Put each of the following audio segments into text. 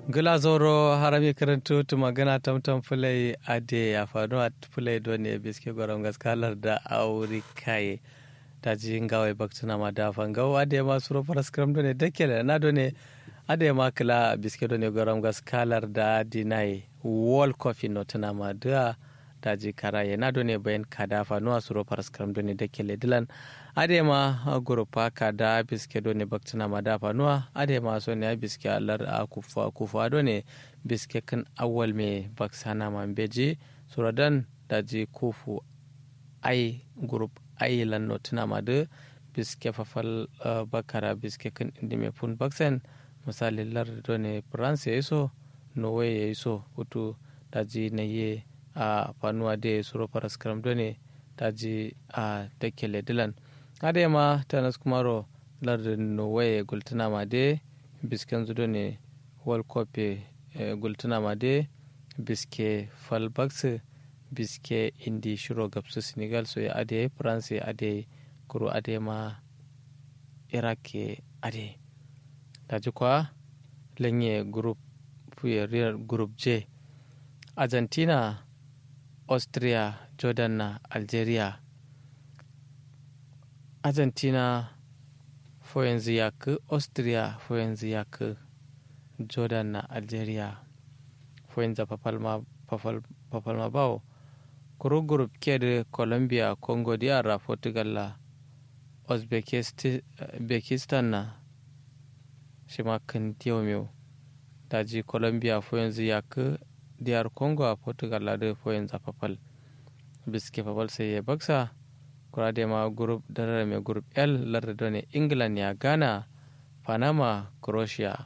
gila zoro harami karantu tu magana tamtam fulai ade ya faru a fulai don ne biske gwaron gaskalar da auri kaye ta ji ngawai baktuna ma da fangau ade ma suro faras kram don ne dakele na don ne ade ma kila biske don ne gwaron gaskalar da dinai wall coffee no tana ma da ta ji karaye na don ne bayan kadafa no suro faras kram don ne dakele dilan adema gurupa kada biske do ne baktuna madafa nuwa adema so ne biske alar a kufa kufa do ne biske kan awal me baksana man beji suradan daji kufu ai gurup ai lan no tuna madu biske fafal bakara biske kan indi me fun baksen misali lar do ne france ya iso norway ya iso hutu daji na ye a fanuwa de suro paraskram do ne daji a dakele dilan ade ma tanas kumaro lardin norway gultuna ma de bisken zudo ne world cup gultuna ma de biske falbax biske indi shiro gabsu senegal so ya ade france ade kuro ade ma iraq ade daji kwa lenye group group j argentina austria jordan na algeria argentina fo yanzu ya ku austria fo yanzu ya ku jordan na algeria fo yanzu papalma bawo kuro group ke da colombia congo diyara portugal la uzbekistan na shi ma kan meu daji colombia fo yanzu ya ku diyar congo a portugal la da fo yanzu papal biske papal sai ya baksa kurade ma group darare mai group l larda ne england ya ghana panama croatia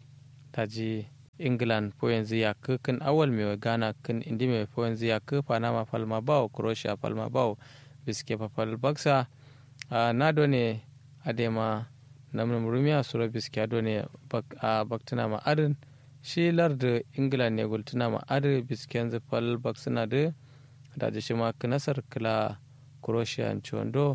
taji england po yanzu ya kan awal mai ghana kan indi mai po yanzu ya panama palma bawo croatia palma bawo biske papal baksa na done adema namnam rumiya suro biske adone a baktuna ma adin shi larda england ne gultuna ma adin biske yanzu pal baksuna da daji shi ma nasar kila croatia chondo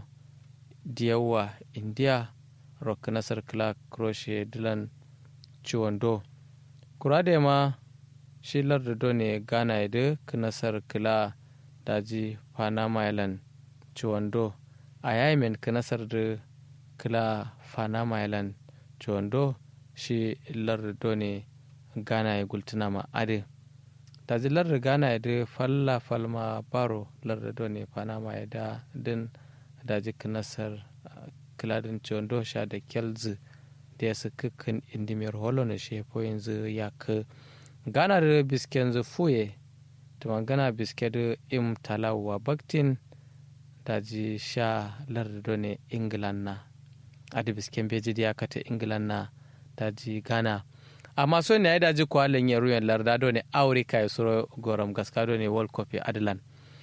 diyawa india rock nasar clark croatia dilan chondo kurade ma shi larda ne ghana da nasar kila daji panama island chondo a yamen nasar da kila panama island chondo shi larda ne ghana ya gultuna ma ade daji larda ghana ya da falla falma baro larda do ne panama ya da din daji nasar kiladin chondo sha da kelzi da ya suka kan indimiyar holo na shefo yanzu ya ka ghana da biske yanzu fuye ta magana biske da im talawa baktin daji sha larda do ne england na adi bisken beji da ya kata england na daji ghana amma so ne ya daji ko halin ya ruyan larda do ne aurika ya suro goram gaska do ne world cup adlan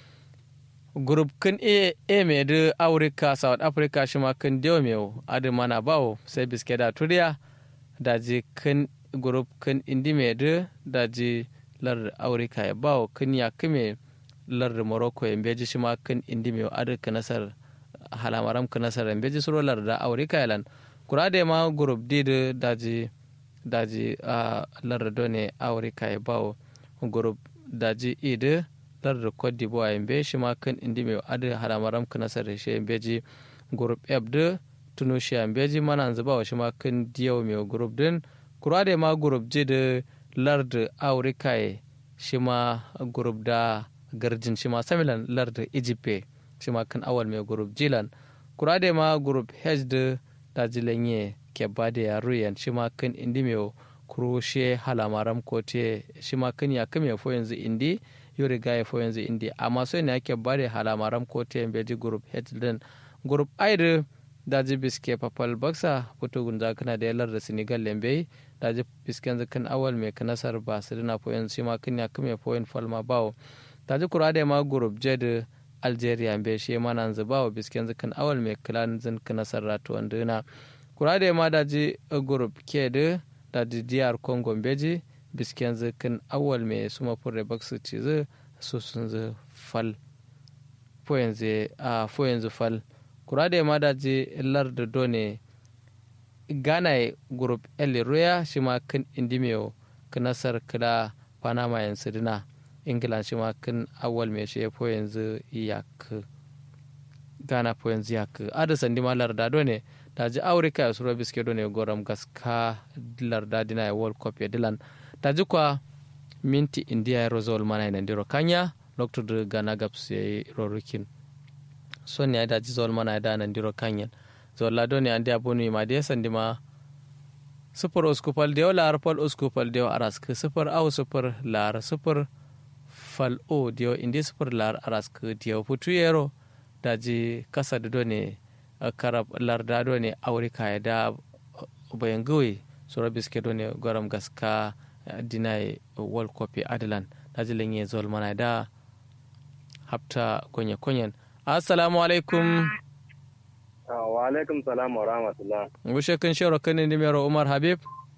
group kan a a me da aurika south africa shi ma kan dewa me adi mana bawo sai biske da turiya daji kan group kan indi me da daji lar aurika ya bawo kan ya kame lar morocco ya beji shi ma kan indi me adi ka nasar halamaram ka nasar ya beji suro lar da aurika ya lan kura da ma group d da daji daji a lardo ne aurika ya bawo group daji ide lardo cote d'ivoire yambe shi ma kan indi mai adi haramaram kana sare shi yambe ji group f de tunisia yambe ji mana zuba wa shi ma kan diyau mai group din kura da ma group ji da lardo aurika ya shi ma group da garjin shi ma samilan lardo egypt shi ma kan awal mai group jilan kura da ma group h da daji lanye ke ba da yaro yan shi ma kan indi mai kuroshe halamaram ko te shi ma kan ya kame fo yanzu indi yo riga ya fo yanzu indi amma so ne ake ba da halamaram ko te beji group head din group aire daji biske papal baksa fito gunza kana da yalar da senegal lembe daji bisken zakan awal mai kanasar ba su dina fo yanzu shi ma kan ya kame fo yan falma bawo daji kura da ma group jed algeria be shi ma nan zubawa bisken zakan awal mai kilan zin kanasar ratu wanduna kura da ma daji group ke da daji diyar congo beji bisken zikin awal mai suma fure baksu ci zu su sun zu fal fo yanzu fal kura da ma daji lar da done ghana group el roya shi ma kan indimiyo knasar kila panama yanzu dina ingila shi ma kin awal mai shi fo yanzu yak gana fo yanzu yak ada sandi ma larda do ne da ji aurika ya suro biske do ne goram gaska larda dina ya world cup ya dilan da ji kwa minti india ya rozol mana ina ndiro kanya lokto de gana gaps ya rorukin son ya da ji zol mana da nan ndiro kanyan zol la do ne andi abonu ma de sandi ma sifir uskupal dewa lar pal uskupal dewa arask sifir au sifir lar sifir fal o dewa indi sifir lar arask dewa putu yero daji kasa da ne karab lar da do ne aurika ya da bayan gawe sura biske do ne gwaram gaska dinai world cup adalan daji lenye zol mana da hafta konye konyen assalamu alaikum wa alaikum salam wa rahmatullah wushe kan shero kan ni mero umar habib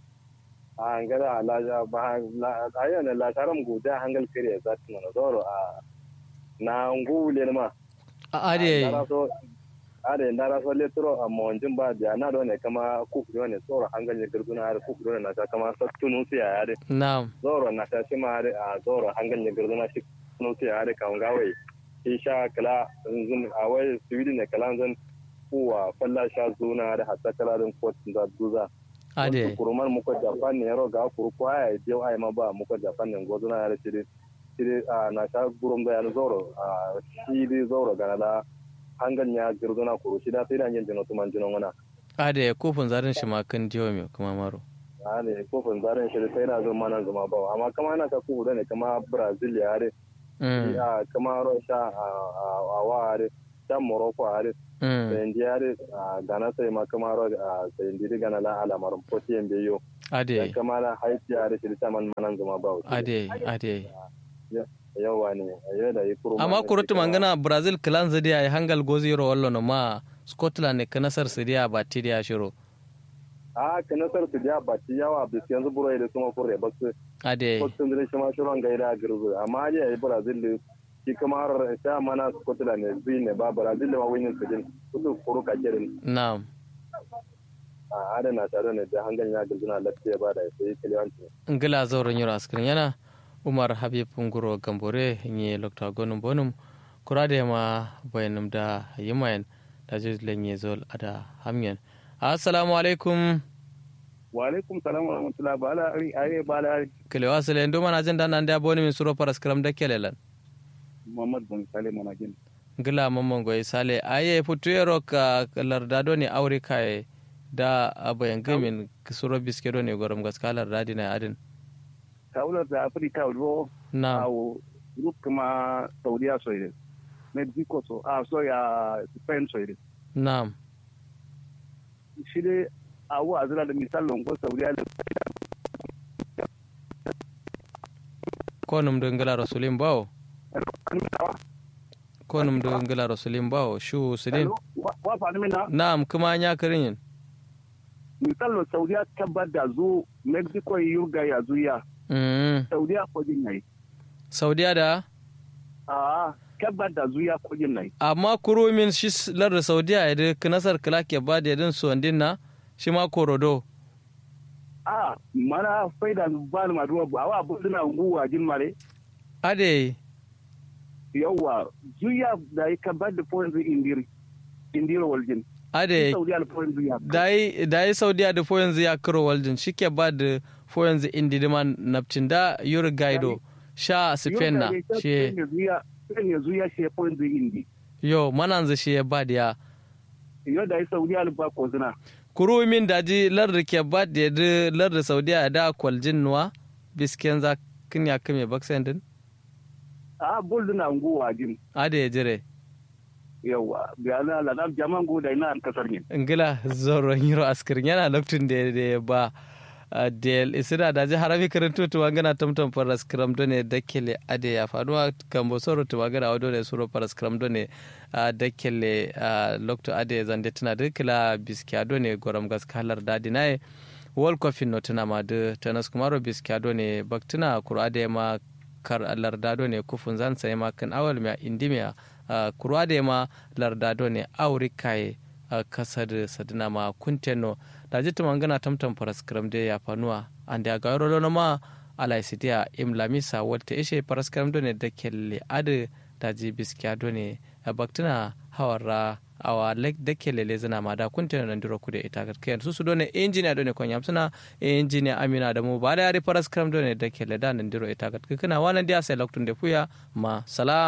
a ngada la ba la ayo ne la taram guda hangal kire za ta mana zoro a na ngule ma a ade ade ndara so le tro a monjin ba da na do ne kama ku do ne zoro hangal ne gurduna har ku do ne na ta kama sattunu si ya ade na'am zoro na ta shi ma ade a zoro hangal ne gurduna shi nu si ya ade kan gawe isha kala zun a wai sweden ne kala zan kuwa falla sha zuna da hatta kalarin kotun da duza. Ade. Kurumar muka Japan ne yaro ga kuru ko ya je ai ma ba muka Japan ne gozo na yare shiri. Shiri a na sha gurum da yana zoro a shiri zoro ga na hangan ya girduna kuru shi da sai da yin jino tuman jino wana. Ade kofin zarin shi ma kan jiwa mai kuma maro. Ade kofin zarin shi sai na zama nan zama ba amma kama yana ka kuhu ne kama Brazil ya are. Kama Russia a wa are. Can Morocco are. sendi yare gana sai ma kamaro a sendi di gana la ala marum poti en be yo ade kamala haiti yare shi ta man manan zuma ba ade ade yawa ne ayo da yi kuru amma kurutu mangana brazil clan zadi ay hangal gozi ro wallo no ma scotland ne kanasar sidiya ba tidiya shiro a kanasar sidiya ba ti yawa bis yanzu buro da kuma kurre basu ade scotland ne shi ma shiron gaida girzu amma ya yi brazil shi kamar ta mana Scotland ne zai ne ba Brazil da ma wani su din kudu kuru ka kirin. Na'am. A adana tare ne da hangan ya gizuna lafiya ba da ya sayi kiliyanci. Ngila zauren yaro askirin yana Umar Habib Nguro Gambore nye Lokta Gonum Bonum kura da ma bayanum da yimayen da jizlen ye zol ada hamyen. Assalamu alaikum. Wa alaikum salam wa rahmatullahi ba ala ari ba ala ari. Kelewa sile ndo mana jin dan da boni min suro paraskram da kelelan. Muhammad Bon Sale Monagin. Gila mamman goyi sale aye futuyero ka lardado ne aure kai da abayan gamin suro biskedo ne gorom gaska lardadi na adin. Kaular da Afirka wo Na. awo group kuma Saudiya soire. Mexico so a so ya Spain soire. Na'am. Shi dai awo a zira da misalin ko Saudiya da ko num do ngala rasulin bawo ko num do ngala rasulin bawo shu sidin wa fa ni na na'am kuma nya kirin misalin Saudiya tabbar da zo Mexico yurga ya zuya mm Saudiya ko jin nayi saudiya da a tabbar da zuya ko jin nayi amma kuro min shi lar saudiya ya da knasar kala ke ba da din suwandin na shi ma korodo a mana faida ba ni maduwa awa buzuna nguwa jin mare ade yawa zuya da ya kabar da points indiri indiri waljin ade saudi al points ya dai dai saudiya da fo yanzu ya kiro waljin shike ba da fo yanzu indi diman naptin da yur gaido sha spain na shi zuya ne zuya shi points indi yo mananzu shi ya ba da ya yo da ya saudi al ba ko zina kuru min daji larda ke ba da yadda larda saudiya da kwaljin nuwa bisken za kin ya kame baksen din a bolduna nguwa jin ade ya jire yawa biyana la na jaman go da ina an kasar ne ngila zoro yiro askirin yana laftin da ya ba del isira da ji harami karanto to wangana tamtam paras kram do ne dakele ade ya faduwa kambo soro to wangana wado ne soro paras kram do ne dakele lokto ade zande tana de kila biskiya do ne goram gas kalar dadi naye wol kofin no tana ma de tanas kumaro biskiya do ne baktina kuro ade ma kar lardado ne kufun zan sai ma kan awal ma indimiya kuro ade ma lardado ne aurikaye kasar sadina ma kunteno da jitu mangana tamtam paras kram de ya fanuwa ande aga yoro ma ala sidiya imlamisa wata ishe paraskaram done da kelle ade daji biskiya done baktina hawara awa lek da kelle le zana ma da kunta nan duro kude ita garkiyan su su done engineer done kon yamsuna engineer amina da mu ba da yare paraskaram done da kelle da nan duro ita garkiyan kana wanan dia sai loktun da fuya ma sala